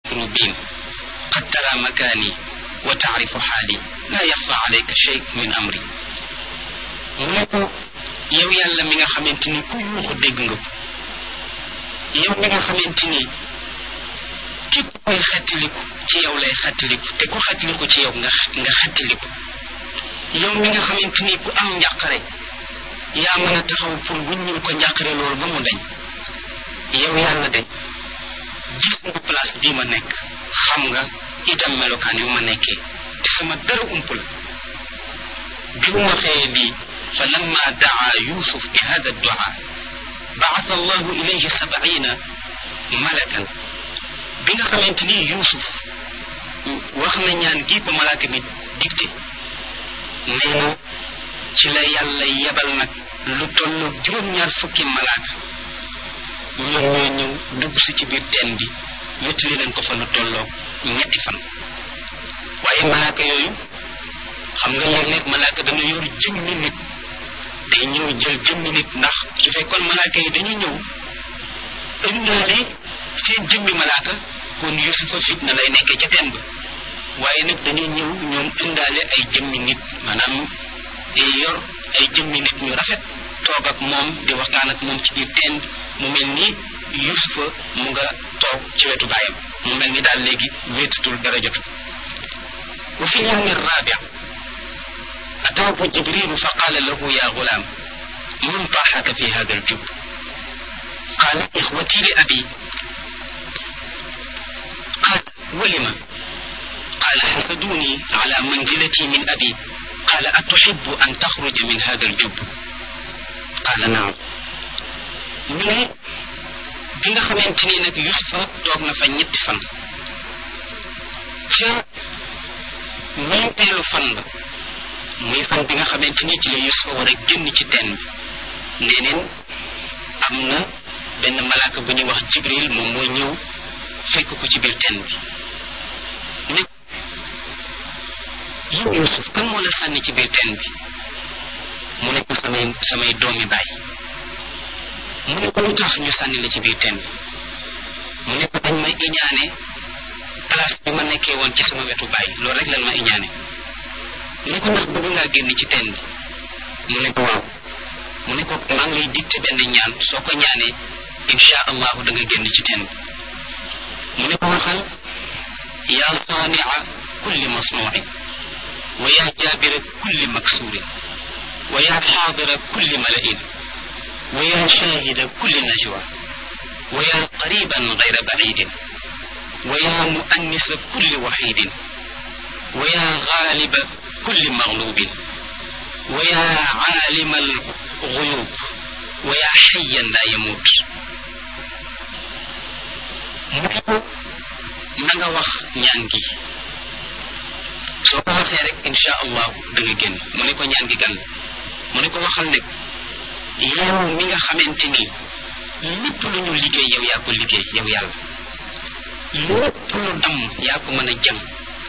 المكروبين قد ترى مكاني وتعرف حالي لا يخفى عليك شيء من أمري mu ne ko yow yàlla mi nga xamante ni ku yuuxu dégg nga ko yow mi nga xamante ni képp koy xettaliku ci yow lay xettaliku te ku xettaliku ci yow nga nga xettaliku yow mi nga xamante ni ku am njàqare yaa mën a taxaw pour wuññul ko njàqare loolu ba mu dañ yow yàlla de gis nga place bii ma nekk xam nga itam melokaan yu ma nekkee te sama dara ump la bi mu waxee lii fa lamma daa yusuf bi hada ddua baata allahu ilayhi sabaina malakan bi nga xamante ni yusuf wax na ñaan gii ko malaaka mi digte nee na ci la yàlla yebal nag lu tollu juróom-ñaar fukki malaaka ñoom ñoo ñëw dugg si ci biir teen bi wéttali leen ko fa lu tolloo ñetti fan waaye malaaka yooyu xam nga léeg-léeg malaaka dana yor jëmmi nit day ñëw jël jëmmi nit ndax su fekkoon malaaka yi dañuy ñëw ëndaale seen jëmmi malaaka kon yusufa fitna lay nekkee ca teen ba waaye nag dañuy ñëw ñoom ëndaale ay jëmmi nit maanaam yor ay jëmmi nit ñu rafet toog ak moom di waxtaan ak moom ci biir teen bi mu mel ni yusufa mu nga toog ci wetu baayam mu mel ni daal léegi wéetatul dara jotu wa fi lyawmi rabi ataahu jibrilu fa qaala lahu ya gulaam man taaxaka fi hada aljub qaala ixwati li abi qaal walima qaala xasaduni ala manzilati min abi qaala atuxibu an taxruja min hada aljub qaala naam ñu ne bi nga xamante ni nag yusufa toog na fa ñetti fan ca ñeenteelu fan ba muy fan bi nga xamante ni ci la yusufa war a génn ci teen bi neneen am na benn malaaka bu ñuy wax jibril moom mooy ñëw fekk ko ci biir teen bi ne yow yusuf kan moo la sànni ci biir teen bi mu ne ko samay samay doomi baay mu ne ko lu tax ñu sànni la ci biir teen bi mu ne ko dañ may iñaane place bi ma nekkee woon ci sama wetu baay loolu rek lan ma iñaane mu ne ko ndax bëgg ngaa génn ci teen bi mu ne ko waaw mu ne ko maa ngi lay dicté benn ñaan soo ko ñaanee insha allahu da nga génn ci teen bi mu ne ko waxal yaa saania kulli masnuuin wa yaa jaabira kulli maksuurin wa yaa xaadira kulli mala'in wa yaa shaahida kulli najwa wa yaa qariban gayra bacidin wa yaa muannisa kulli waxidin wa yaa gaaliba kulli maglubin wa yaa caalima alguyub wa yaa xayan laa yamuut mu ne ko na nga wax ñaan gi soo ko waxee rek insha allahu da nga génn mu ne ko ñaan gi gan mu ne ko waxal ne yow mi nga xamante ni lépp lu ñu liggéey yow yaa ko liggéey yow yàlla lépp lu dam yaa ko mën a jëm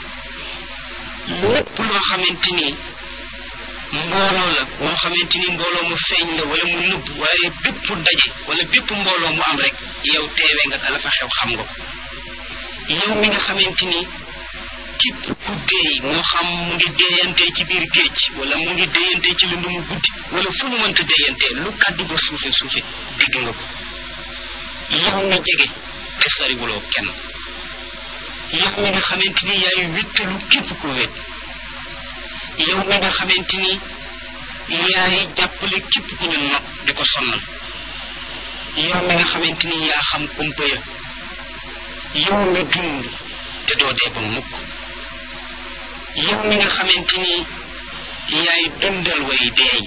lépp loo xamante ni mbooloo la moo xamante ni mbooloo mu feeñ la wala mu nëbb waaye bépp daje wala bépp mbooloo mu am rek yow teewee nga ka la fa xew xam nga ko yow mi nga xamante ni képp ku deey moo xam mu ngi deeyantee ci biir géej wala mu ngi deeyantee ci lënd mu guddi wala fu mu mënta deeyantee lu kàddu ga suufe suufe dégg nga ko yow mi jege te sariwuloo kenn yow mi nga xamante ni yaay wéttalu képp ku wét yow mi nga xamante ni yaay jàppale képp ku ñu not di ko sonnal yow mi nga xamante ni yaa xam kumpa ya yow mi dund te doo dee ba mukk yow mi nga xamante ni yaay dundal way deey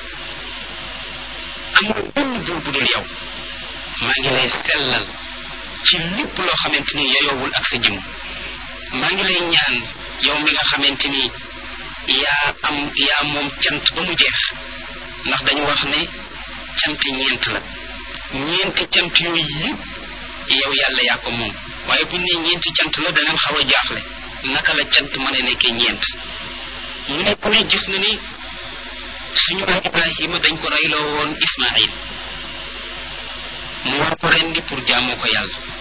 amul benn buur bu dul yow maa ngi lay sellal ci lépp loo xamante ni yayoowul ak sa jëm maa ngi lay ñaan yow mi nga xamante ni yaa am yaa moom cant ba mu jeex ndax dañu wax ne cant ñeent la ñeenti cant yooyu yëpp yow yàlla yaa ko moom waaye buñ ne ñeenti cant la danañ xaw a jaaxle naka la cant mën a nekkee ñeent mu ne ku ne gis na ni suñu maam Ibrahima dañ ko reyloo woon Ismaïl mu war ko rendi pour jaamoo ko yàlla